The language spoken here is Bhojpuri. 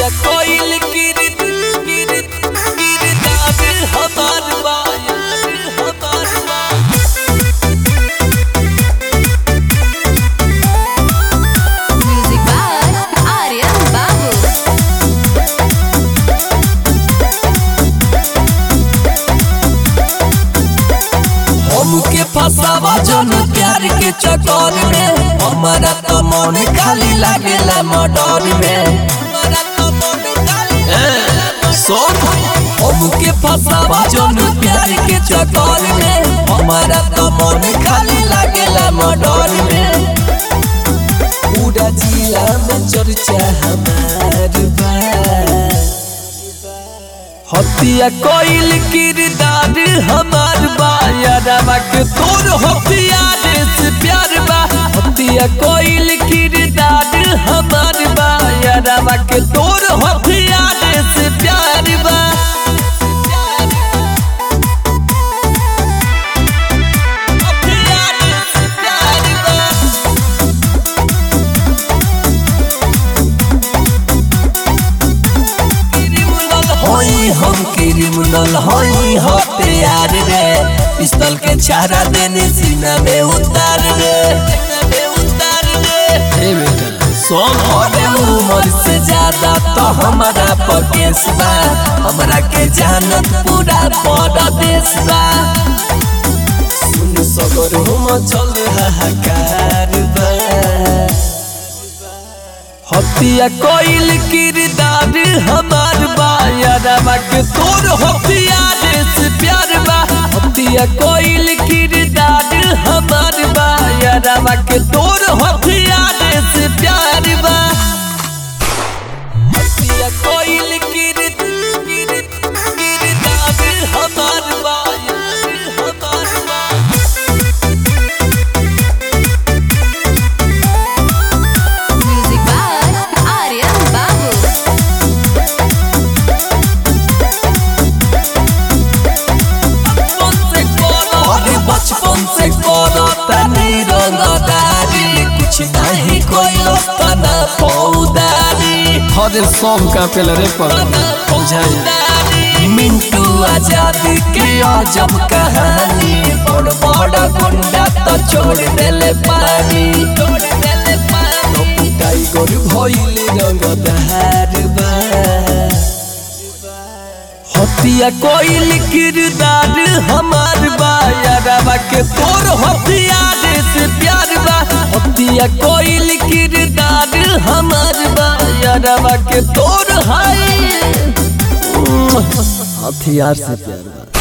हतिया कोइल किरत किरत किरदार हमार बाया हमार बा Music by Aryan Babu. हमके फसावा जन प्यार के चक्कर में हमारा तो मन खाली लागेला मडर में ए, सुन हमके फसावा जन प्यार के चक्कर में हमारा तो मन खाली लागेला मडर में पूरा जिला में चर्चा हमार बा हतिया कोइल किरदार हमार बा यादवा के तोर हथियार से प्यार बा हतिया कोइल किरदार हमार बा यादवा के तोर हथियार से प्यार बा हथियार से प्यार बा होई हम क्रिमिनल होई हथियार रे पिस्तौल के छारा देने सीना में उतार रे हे बेटा सोम होने उम्र से ज्यादा तो हमारा पकेस बा हमरा के जानत पूरा बड़ा देश बा सुन सगर हम चल हाहाकार बा हतिया कोइल किरदार हमार बा यादवा के तोर हथियार से प्यार बा हतिया कोइल किरदार हमार बा यादवा के तोर हथियार से प्यार बा हतिया कोइल किरद किरद किरदार हमार बा यार हमार बा Music by Aryan Babu. अरे बचपन से करो तनी रंगदारी कुछ नहीं कोई तना पौदारी हरे सब का पेल रे पर मिंटू आजाद के अजब कहानी बड़ बड़ा गुंडा तो छोड़ देले पानी छोड़ देले पानी टाइगर भइल रंगदार बा हतिया कोइल किरदार हमार बा यादवा के तोर हथियार से प्यार बा हतिया कोइल किरदार हमार बा यादवा के तोर हाय हथियार से प्यार बा